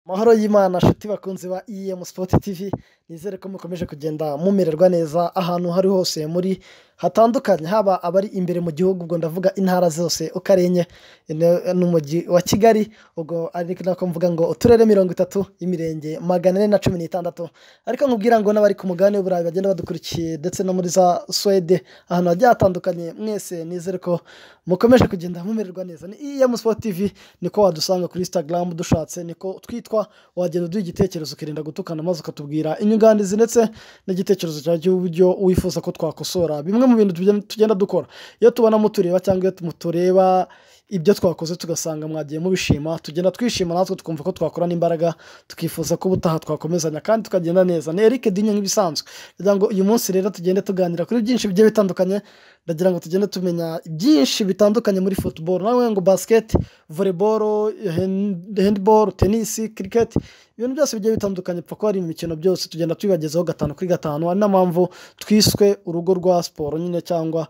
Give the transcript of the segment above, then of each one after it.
Amahoro y'Imana nshuti bakunzi ba EM Sport TV, nizere ko mukomeje kugenda mumererwa neza ahantu hari hose muri hatandukanye, haba abari imbere mu gihugu, ubwo ndavuga intara zose uko ari enye n'umujyi wa Kigali, ubwo ari nako mvuga ngo uturere mirongo itatu, imirenge magana ane na cumi n'itandatu, ariko nkubwira ngo n'abari ku mugabane w'Uburayi bagenda badukurikiye ndetse no muri za Suwede, ahantu hagiye hatandukanye, mwese nizere ko mukomeje kugenda mumererwa neza, ni EM Sport TV, niko wadusanga kuri Instagram dushatse, niko twitwa, wagenda uduha igitekerezo ukirinda gutukana maze ukatubwira inyunganizi ndetse n'igitekerezo cyawe cy'uburyo wifuza ko twakosora bimwe mu bintu tugenda- tugenda dukora, iyo tubona mutureba cyangwa iyo mutureba ibyo twakoze tugasanga mwagiye mubishima, tugenda twishima natwe tukumva ko twakorana imbaraga, tukifuza ko ubutaha twakomezanya kandi tukagenda neza, ni Eric Dinyo nk'ibisanzwe, ndagira ngo uyu munsi rero tugende tuganira kuri byinshi bigiye bitandukanye, ndagira ngo tugende tumenya byinshi bitandukanye muri football, nawe ngo basket, volleyball, hand- handball, tennis, cricket, ibintu byose bigiye bitandukanye pfa ko hari imikino byose tugenda tubibagezaho gatanu kuri gatanu, ari na mpamvu twiswe urugo rwa siporo nyine cyangwa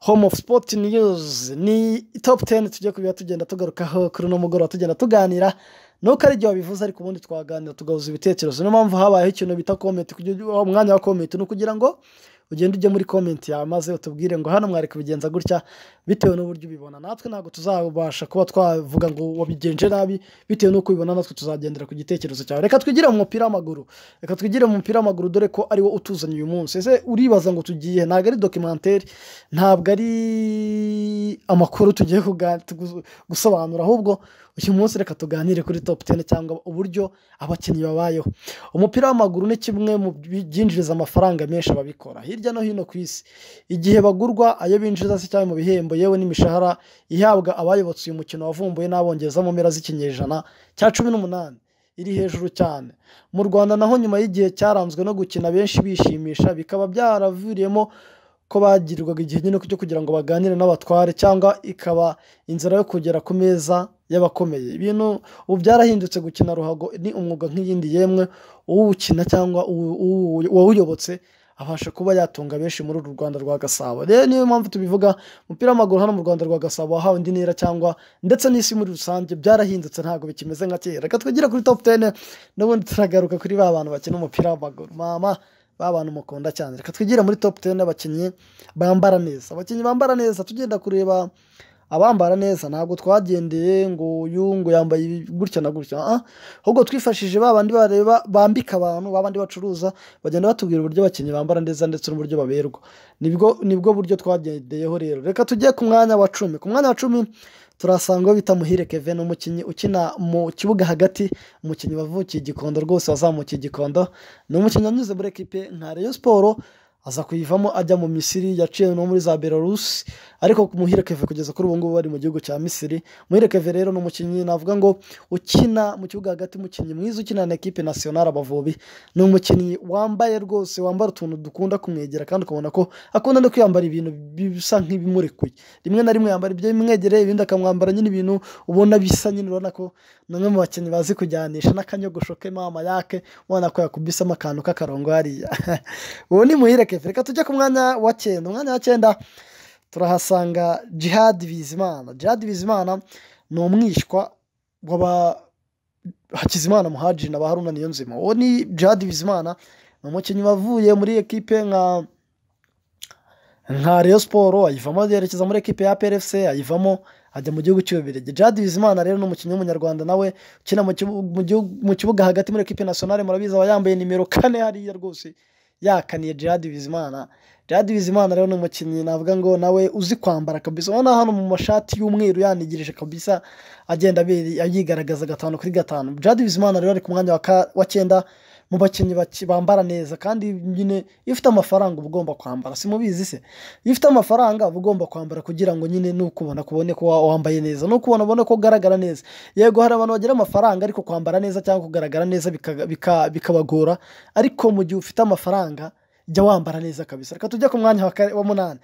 Home of Sport News ni top 10 tujya kubiba tugenda tugarukaho kuri uno mugoroba tugenda tuganira nuko ari igihe wabivuze ariko ubundi twaganira tugahuza ibitekerezo niyo mpamvu habayeho ikintu bita comment kugira ngo- umwanya wa comment ni ukugira ngo ugende ujye muri comment yawe maze utubwire ngo hano mwari kubigenza gutya bitewe n'uburyo ubibona natwe ntabwo tuzabasha kuba twavuga ngo wabigenje nabi bitewe n'uko ubibona natwe tuzagendera ku gitekerezo cyawe reka twigire mu mupira w'amaguru reka twigire mu mupira w'amaguru dore ko ari wo utuzanye uyu munsi ese uribaza ngo tugiye ntabwo ari dokimenteri ntabwo ari amakuru tugiye kuga- tugu- gusobanura ahubwo uyu munsi reka tuganire kuri top 10 cyangwa uburyo abakinnyi babayeho umupira w'amaguru ni kimwe mu byinjiriza amafaranga menshi ababikora hirya no hino ku isi igihe bagurwa ayo binjiza se cyangwa mu bihembo yewe n'imishahara ihabwa abayobotse uyu mukino wavumbuwe n'abongereza mu mpera z'ikinyejana cya cumi n'umunani iri hejuru cyane mu rwanda naho nyuma y'igihe cyaranzwe no gukina benshi bishimisha bikaba byaraviriyemo ko bagirirwaga igihe nyine cyo kugira ngo baganire n'abatware cyangwa ikaba inzira yo kugera ku meza y'abakomeye ibintu ubu byarahindutse gukina ruhago ni umwuga nk'iyindi yemwe uwukina cyangwa uwu- uwu- uwawuyobotse abasha kuba yatunga benshi muri uru Rwanda rwa Gasabo rero niyo mpamvu tubivuga umupira w'amaguru hano mu Rwanda rwa Gasabo wahawe indi ntera cyangwa ndetse n'isi muri rusange byarahindutse ntabwo bikimeze nka kera reka twigire kuri top 10 n'ubundi turagaruka kuri ba bantu bakina umupira w'amaguru mama ba bantu mukunda cyane reka twigire muri top 10 abakinnyi bambara neza abakinnyi bambara neza tugenda kureba abambara neza ntabwo twagendeye ngo uyu ngo yambaye ibi gutya na gutya ah, ahubwo twifashishije ba bandi bareba bambika abantu ba bandi bacuruza bagenda batubwira uburyo abakinnyi bambara neza ndetse n'uburyo baberwa nibwo nibwo buryo twagendeyeho rero reka tujye ku mwanya wa cumi ku mwanya wa cumi turasanga uwo bita Muhire Kevin umukinnyi ukina mu kibuga hagati umukinnyi wavukiye i Gikondo rwose wazamukiye i Gikondo ni umukinnyi wanyuze muri ekipe nka Rayon Sport aza kuyivamo ajya mu Misiri yaciye no muri za Belarus ariko ku Muhire Keve kugeza kuri ubu ngubu bari mu gihugu cya Misiri Muhire Keve rero ni umukinnyi navuga ngo ukina mu kibuga hagati umukinnyi mwiza ukinana na ekipe nasiyonari Abavubi ni umukinnyi wambaye rwose wambara utuntu dukunda kumwegera kandi ukabona ko akunda no kwiyambara ibintu bisa nk'ibimurekuye rimwe na rimwe yambara ibyamwegereye ibindi akamwambara nyine ibintu ubona bisa nyine urabona ko ni umwe mu bakinnyi bazi kujyanisha n'akanyogosho ke mama yake ubona ko yakubisemo akantu k'akarongo hariya uwo ni Muhire Keve reka tujye ku mwanya wa cyenda umwanya wa cyenda turahasanga Jihad Bizimana Jihad Bizimana ni umwishywa w'aba Hakizimana Muhaji na ba Haruna Niyonzima uwo ni Jihad Bizimana ni umukinnyi wavuye muri ekipe nka nka Rayon Sport ayivamo yerekeza muri ekipe ya PRFC ayivamo ajya mu gihugu cy'Ububiligi Jihad Bizimana rero ni umukinnyi w'umunyarwanda nawe ukina mu kibu- mu gihugu- mu kibuga hagati muri ekipe nationale murabizi aba yambaye nimero kane hariya rwose yakaniye Jihad Bizimana Jihad Bizimana rero ni umukinnyi navuga ngo nawe uzi kwambara kabisa ubona hano mu mashati y'umweru yanigirije kabisa agenda abiri- yigaragaza gatanu kuri gatanu Jihad Bizimana rero ari ku mwanya wa ka- wa cyenda mu bakinnyi baki- bambara neza kandi nyine iyo ufite amafaranga uba ugomba kwambara simubizi se iyo ufite amafaranga uba ugomba kwambara kugira ngo nyine nukubona kubone ko wa- wambaye neza nukubona ubone ko ugaragara neza yego hari abantu bagira amafaranga ariko kwambara neza cyangwa kugaragara neza bika- bika- bikabagora ariko mu gihe ufite amafaranga jya wambara neza kabisa reka tujye ku mwanya wa kare- wa munani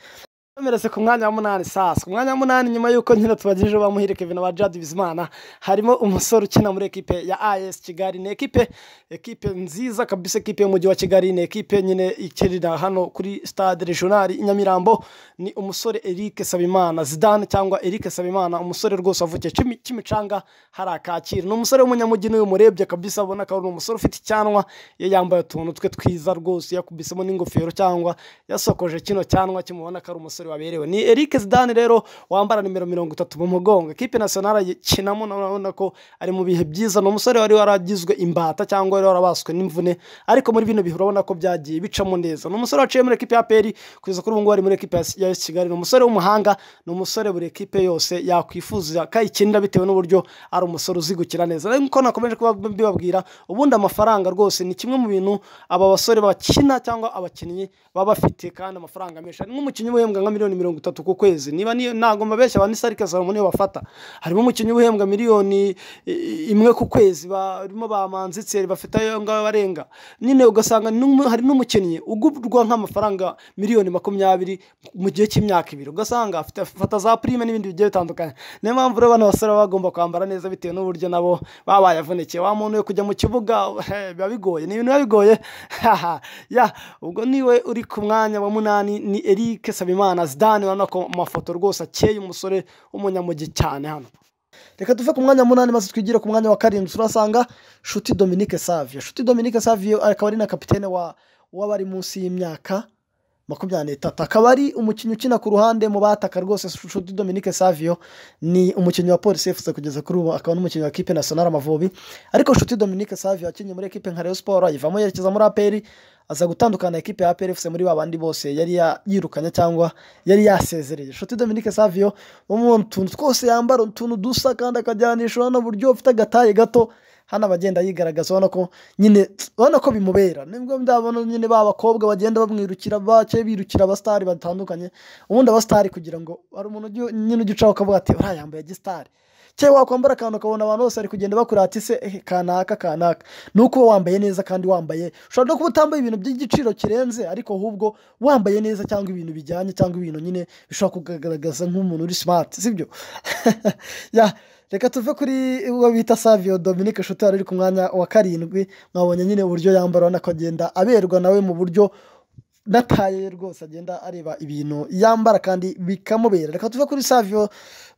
tumeretse ku mwanya wa munani sasa ku mwanya wa munani nyuma y'uko nyine tubagejejeho bamuhire kevin wa jadi bizimana harimo umusore ukina muri ekipe ya as kigali ni ekipe ekipe nziza kabisa ekipe y'umujyi wa kigali ni ekipe nyine ikinira hano kuri stade regional i nyamirambo ni umusore eric sabimana zidane cyangwa eric sabimana umusore rwose wavukiye Kimi- kimicanga hariya kacyiru ni umusore w'umunyamujyi niwe umurebye kabisa abona ko ari umusore ufite icyanwa iyo yambaye utuntu twe twiza rwose yakubisemo n'ingofero cyangwa yasokoje kino cyanwa kimubona ko ari umusore waberewe ni Eric Zidane rero wambara nimero mirongo itatu mu mugongo ekipe nationale ayikinamo urabona ko ari mu bihe byiza ni umusore wari waragizwe imbata cyangwa wari warabaswe n'imvune ariko muri bino bihe urabona ko byagiye bicamo neza ni umusore waciye muri ekipe ya peri kugeza kuri ubu ngubu ari muri ekipe ya AS Kigali ni umusore w'umuhanga ni umusore buri ekipe yose yakwifuza kayikinira bitewe n'uburyo ari umusore uzi gukina neza nkuko nakomeje kuba mbibabwira ubundi amafaranga rwose ni kimwe mu bintu aba basore bakina cyangwa abakinnyi baba bafite kandi amafaranga menshi harimo umukinnyi uhembwa nka miliyoni mirongo itatu ku kwezi niba niyo ntabwo mbabeshya ba nisarike salomo niyo bafata harimo umukinnyi uhembwa miliyoni i- imwe ku kwezi barimo ba manzi tseri bafite ayo ngabo barenga nyine ugasanga n'umu- hari n'umukinnyi ugurwa nk'amafaranga miliyoni makumyabiri mu gihe cy'imyaka ibiri ugasanga afite afata za prime n'ibindi bigiye bitandukanye niyo mpamvu rero bano basore baba bagomba kwambara neza bitewe n'uburyo nabo baba bayavunikiye wa muntu we kujya mu kibuga biba bigoye ni ibintu biba bigoye haha ya ubwo niwe uri ku mwanya wa munani ni Eric Sabimana Zidane urabona ko mu mafoto rwose akeye umusore w'umunyamujyi cyane hano reka tuve ku mwanya wa munani maze twigire ku mwanya wa karindwi turasanga shuti dominique savio shuti dominique savio akaba ari na kapitene wa w'abari munsi y'imyaka makumyabiri n'itatu akaba ari umukinnyi ukina ku ruhande mu bataka rwose shuti dominique savio ni umukinnyi wa polisi efuse kugeza kuri ubu akaba n'umukinnyi wa kipe national amavubi ariko shuti dominique savio akinnye muri ekipe nka rayon sport ayivamo yerekeza muri aperi aza gutandukana na ekipe ya aperi efuse muri ba bandi bose yari ya- yirukanye cyangwa yari yasezereye shuti dominique savio wo mu tuntu twose yambara utuntu dusa kandi akajyanisha n'uburyo ufite agataye gato hano abagenda yigaragaza ubona ko nyine ubona ko bimubera nibwo ndabona nyine ba bakobwa bagenda bamwirukira bake birukira abasitari batandukanye ubundi abasitari kugira ngo hari umuntu ujya- nyine ujya ucaho ukavuga ati uriya yambaye gisitari cyangwa wakwambara akantu ukabona abantu bose bari kugenda bakura ati se eh, kanaka kanaka ni uko uba wambaye neza kandi wambaye ushobora no kuba utambaye ibintu by'igiciro kirenze ariko ahubwo wambaye neza cyangwa ibintu bijyanye cyangwa ibintu nyine bishobora kugaragaza nk'umuntu uri simati sibyo ya reka tuve kuri uwo bita savio dominique shuti wari uri ku mwanya wa karindwi mwabonye nyine uburyo yambara urabona ko agenda aberwa nawe mu buryo nataye rwose agenda areba ibintu yambara kandi bikamubera reka tuve kuri savio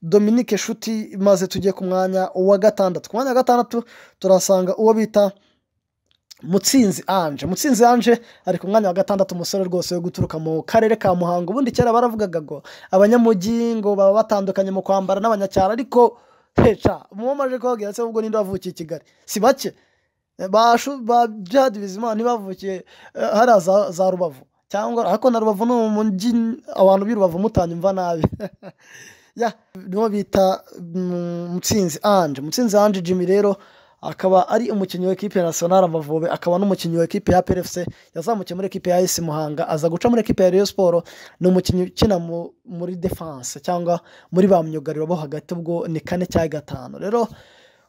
dominique shuti maze tujye ku mwanya wa gatandatu ku mwanya wa gatandatu turasanga uwo bita mutsinzi anje mutsinzi anje ari ku mwanya wa gatandatu umusore rwose wo guturuka mu karere ka muhango ubundi kera baravugaga ngo abanyamujyi ngo baba batandukanye mu kwambara n'abanyacyaro ariko heca muba maje kubabwira se ubwo ninde wavukiye i kigali si bake bashu ba Djihad Bizimana ntibavukiye eh, hariya za, za Rubavu cyangwa ariko na Rubavu ni umujyi abantu b'i Rubavu mutanyumva nabi ya niwo bita mm, Mutsinzi Ange Mutsinzi Ange Jimmy rero akaba ari umukinnyi wa ekipe national Amavubi akaba n'umukinnyi wa ekipe ya PFC yazamukiye muri ekipe ya AS Muhanga aza guca muri ekipe ya Rayon Sport ni umukinnyi ukina mu- muri defense cyangwa muri ba myugariro bo hagati ubwo ni kane cyangwa gatanu rero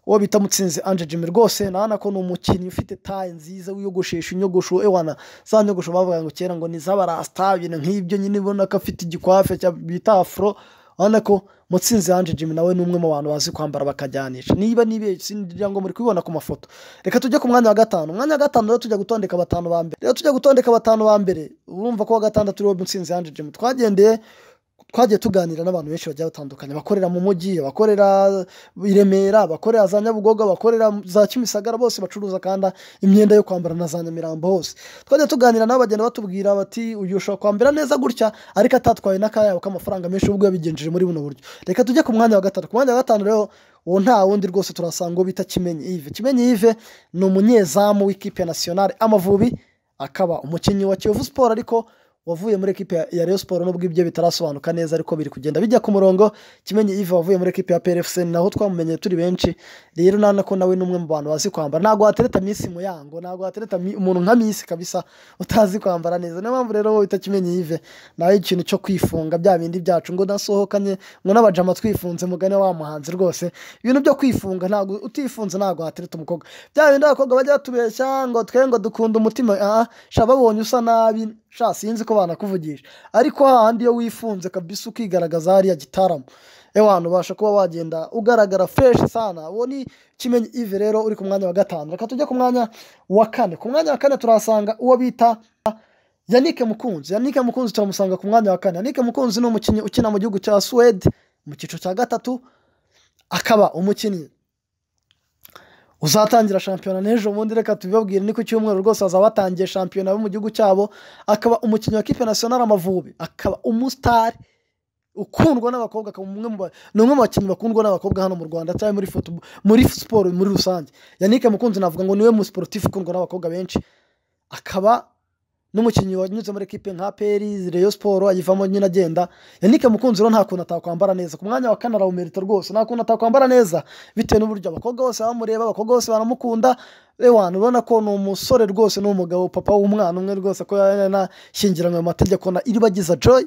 uwo bita mutsinzi anje jimmy rwose nabona ko ni umukinnyi ufite taye nziza wiyogoshesha inyogosho ewana za nyogosho bavuga ngo kera ngo ni z'abarasta ibintu nk'ibyo nyine ubona ko afite igikwafe cya- bita afro urabona ko mutsinzi anje jimmy nawe ni umwe mu bantu bazi kwambara bakajyanisha niba nibeshye ngira ngo muri kubibona ku mafoto reka tujye ku mwanya wa gatanu umwanya wa gatanu rero tujya gutondeka batanu ba mbere rero tujya gutondeka batanu ba mbere urumva ko wa gatandatu ariwo mutsinzi anje jimmy twagendeye twagiye tuganira n'abantu benshi bagiye batandukanye bakorera mu mujyi abakorera i remera abakorera za nyabugogo abakorera za kimisagara bose bacuruza kandi imyenda yo kwambara na za nyamirambo hose twagiye tuganira nabo bagenda batubwira bati uyu ushobora kwambara neza gutya ariko atatwaye n'akayabo k'amafaranga menshi ubwo yabigenjeje muri buno buryo reka tujye ku mwanya wa gatanu ku mwanya wa gatanu rero uwo nta wundi rwose turasanga uwo bita kimenyi ive kimenyi ive ni umunyezamu w'ikipe ya nasiyonari amavubi akaba umukinnyi wa kiyovu siporo ariko wavuye muri ekipe ya- ya Rayon Sport nubwo ibyo bitarasobanuka neza ariko biri kugenda bijya ku murongo kimenyi Yves wavuye muri ekipe ya PRFC ni naho twamumenye turi benshi rero nana ko nawe ni umwe mu bantu bazi kwambara ntabwo watereta minsi mu yango ntabwo watereta mi- umuntu nka minsi kabisa utazi kwambara neza niyo mpamvu rero wowe utakimenye Yves nawe ikintu cyo kwifunga bya bindi byacu ngo nasohokanye ngo n'abajama twifunze mugane wa muhanzi rwose ibintu byo kwifunga ntabwo utifunze ntabwo watereta umukobwa bya bindi abakobwa bajya batubeshya ngo twe ngo dukunda umutima ah sha babonye usa nabi sha sinzi ko ko banakuvugisha ariko hahandi iyo wifunze kabisa ukigaragaza hariya gitaramo ewana ubasha kuba wagenda ugaragara fureshi sana uwo ni kimenyi ive rero uri ku mwanya wa gatanu reka tujye ku mwanya wa kane ku mwanya wa kane turahasanga uwo bita yanike mukunzi yanike mukunzi turamusanga ku mwanya wa kane yanike mukunzi ni umukinnyi ukina mu gihugu cya suwede mu cyiciro cya gatatu akaba umukinnyi uzatangira shampiyona n'ejo bundi reka tubibabwire ni ku cyumweru rwose hazaba hatangiye shampiyona yo mu gihugu cyabo akaba umukinnyi wa kipe nasiyonari amavubi akaba umusitari ukundwa n'abakobwa akaba umwe mu ba- ni umwe mu bakinnyi bakundwa n'abakobwa hano mu rwanda cyangwa muri football- muri siporo muri rusange yannick mukunzi navuga ngo niwe mu siporutifu ukundwa n'abakobwa benshi akaba n'umukinnyi wanyuze muri ekipe nka peri reyo siporo ayivamo nyine agenda yannick mukunzi rero nta kuntu atakwambara neza ku mwanya wa kane arawumerita rwose nta kuntu atakwambara neza bitewe n'uburyo abakobwa bose bamureba abakobwa bose baramukunda ewana ubona ko ni umusore rwose ni umugabo papa w'umwana umwe rwose ko yanashyingiranywe mu mategeko na iribagiza joy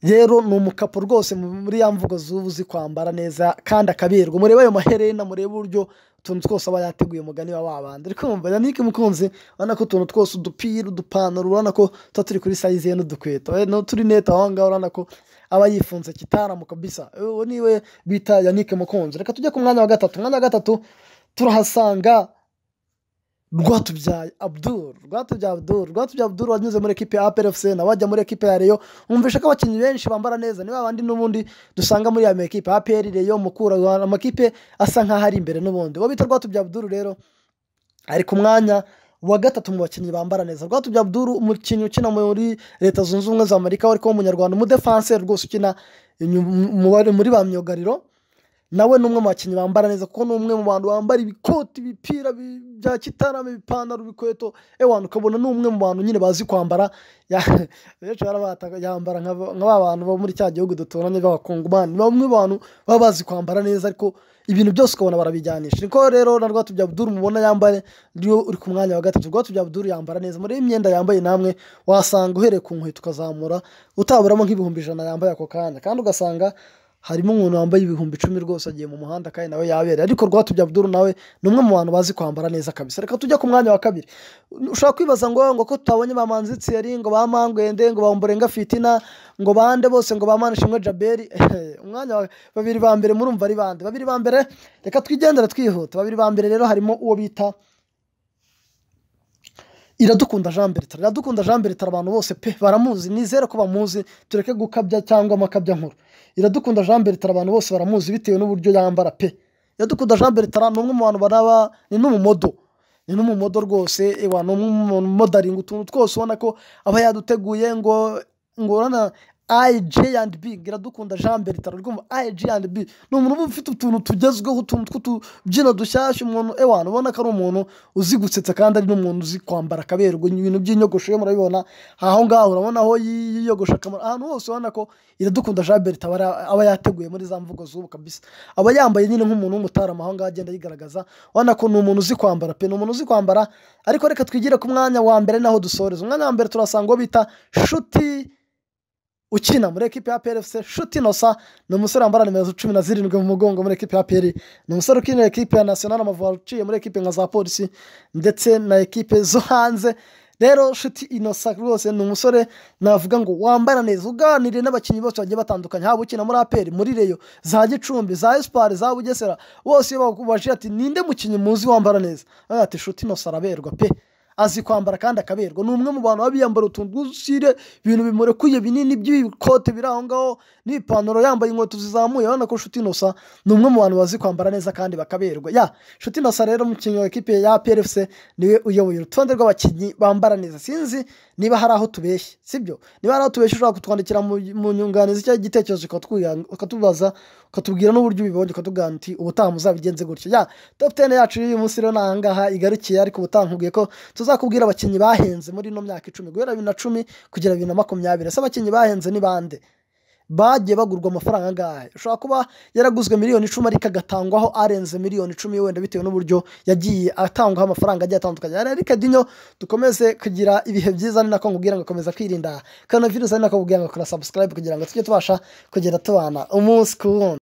rero ni umukapo rwose muri ya mvugo z'ubu uzi kwambara neza kandi akaberwa murebe ayo maherena murebe uburyo utuntu twose aba yateguye umugani wa wabandi ariko wumva yannick mukunzi urabona ko utuntu twose udupira udupantaro urabona ko tuba turi kuri sayizi ye n'udukweto eh, n'uturinete aho ngaho urabona ko aba yifunze kitaramu kabisa Eh, uwo niwe bita yannick mukunzi reka tujye ku mwanya wa gatatu umwanya wa gatatu turahasanga rwatubyaye abdul rwatubyaye abdul rwatubyaye abdul wanyuze muri ekipe ya aprfc nawe ajya muri ekipe ya reyo wumvisha ko abakinnyi benshi bambara neza ni babandi n'ubundi dusanga muri ya ekipe apr reyo mukura hari amakipe asa nkaho ari imbere n'ubundi uwo bita rwatubyaye abdul rero ari ku mwanya wa gatatu mu bakinnyi bambara neza rwatubyaye abdul umukinnyi ukina muri leta zunze ubumwe za amerika ariko w'umunyarwanda umudefanse rwose ukina inyu- mu- muri ba myugariro nawe ni umwe mu bakinnyi bambara neza kuko ni umwe mu bantu bambara ibikoti ibipira bi- bya kitarama ibipantaro ibikweto ewana ukabona ni umwe mu bantu nyine bazi kwambara Ya- benshi barabata- yambara nka ba- nka ba bantu bo muri cya gihugu duturanye b'abakungumani ni bamwe mu bantu baba bazi kwambara neza ariko ibintu byose ukabona barabijyanisha niko rero na rwatubya abdul mubona yambaye niyo uri ku mwanya wa gatatu rwatubya abdul yambara neza muri imyenda yambaye namwe wasanga uhereye ku nkweto ukazamura utaburamo nk'ibihumbi ijana yambaye ako kanya kandi ugasanga harimo umuntu wambaye ibihumbi icumi rwose agiye mu muhanda kandi nawe yabereye ariko rwatubya abdul nawe ni umwe mu bantu bazi kwambara neza kabisa reka tujya ku mwanya wa kabiri ushobora kwibaza ngo ngo ko tutabonye ba manzi tsiyeri ngo ba mangwende ngo ba mborenga fitina ngo bande bose ngo ba manishimwe jaberi umwanya wa babiri ba mbere murumva ari bande babiri ba mbere reka twigendere twihuta babiri ba mbere rero harimo uwo bita iradukunda jean bertrand iradukunda jean bertrand abantu bose pe baramuzi nizere ko bamuzi tureke gukabya cyangwa amakabya nkuru iradukunda jean bertrand abantu bose baramuzi bitewe n'uburyo yambara pe iradukunda jean bertrand ni umwe mu bantu baraba ni n'umumodo ni n'umumodo rwose ewa ni umwe mu modaringi utuntu twose ubona ko aba yaduteguye ngo ngo urana IG and B iradukunda Jean Bertrand urumva IG and B ni umuntu uba ufite utuntu tugezweho utuntu tw'utubyino dushyashya umuntu ewana ubona ko ari umuntu uzi gusetsa kandi ari n'umuntu uzi kwambara akaberwa ibintu by'inyogosho ye murabibona aho ngaho urabona aho yiyogosha akamaro ahantu hose ubona ko iradukunda Jean Bertrand aba ari- aba yateguye muri za mvugo z'ubu kabisa aba yambaye nyine nk'umuntu w'umutarama aho ngaho agenda yigaragaza urabona ko ni umuntu uzi kwambara pe ni umuntu uzi kwambara ariko reka twigire ku mwanya wa mbere naho dusoreza umwanya wa mbere turasanga uwo bita shuti ukina muri ekipe ya PRFC Nshuti Innocent ni umusore wambara nimero cumi na zirindwi mu mugongo muri ekipe ya PL ni umusore ukinira ekipe ya National Amavubi uciye muri ekipe nka za polisi ndetse na ekipe zo hanze rero Nshuti Innocent rwose ni umusore navuga ngo wambara neza uganiriye n'abakinnyi bose bagiye batandukanye haba ukina muri APR muri Reyo za Gicumbi za Espoir za Bugesera bose iyo bakubajije ati ninde mukinnyi muzi wambara neza Baravuga ati Nshuti Innocent araberwa pe azi kwambara kandi akaberwa ni umwe mu bantu baba biyambara utuntu tw'udusire ibintu bimurekuye binini by'ibikote biri aho ngaho n'ipantaro yambaye inkweto zizamuye urabona ko nshuti inosa ni umwe mu bantu bazi kwambara neza kandi bakaberwa ya nshuti inosa rero umukinnyi wa ekipe ya PRFC niwe uyoboye urutonde rw'abakinnyi bambara neza sinzi niba hari aho tubeshye sibyo niba hari aho tubeshye ushobora kutwandikira mu mu nyunganizi cyangwa igitekerezo ukatwiga- ukatubaza ukatubwira n'uburyo ubibonye ukavuga uti ubutaha muzabigenze gutya ya top 10 yacu y'uyu munsi rero ni aha ngaha igarukiye ariko ubutaha nkubwiye ko tuzakubwira abakinnyi bahenze muri ino myaka icumi guhera bibiri na cumi kugera bibiri na makumyabiri ese abakinnyi bahenze ni bande bagiye bagurwa amafaranga angahe ushobora kuba yaraguzwe miliyoni icumi ariko agatangwaho arenze miliyoni icumi wenda bitewe n'uburyo yagiye atangwaho amafaranga agiye atandukanye rero rikadinyo dukomeze kugira ibihe byiza ni nako nkubwira ngo komeza kwirinda kano virusi ari nako nkubwira ngo kora subscribe kugira ngo tujye tubasha kugenda tubana umunsi ku wundi